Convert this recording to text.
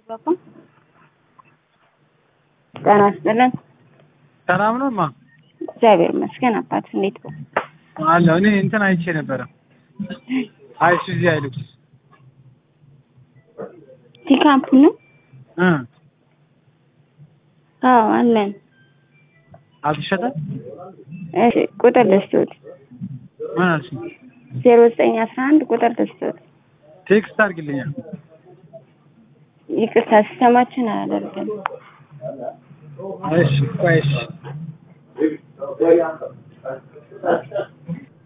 በኩል ጤና ይስጥልን። ሰላም ነው ማ እግዚአብሔር ይመስገን። አባት እንዴት ነው? አለሁ። እኔ እንትን አይቼ ነበረ አይሱዚ አይሉክስ ፒካፕ ነው? እ አዎ አለን። አልተሸጠም። እሺ ቁጥር ልስጡት። ምን አልሽኝ? ዜሮ ዘጠኝ አስራ አንድ ቁጥር ልስጡት። ቴክስት አድርግልኛል። ይቅርታ ሲስተማችን አያደርግም። እሺ ቆይ እሺ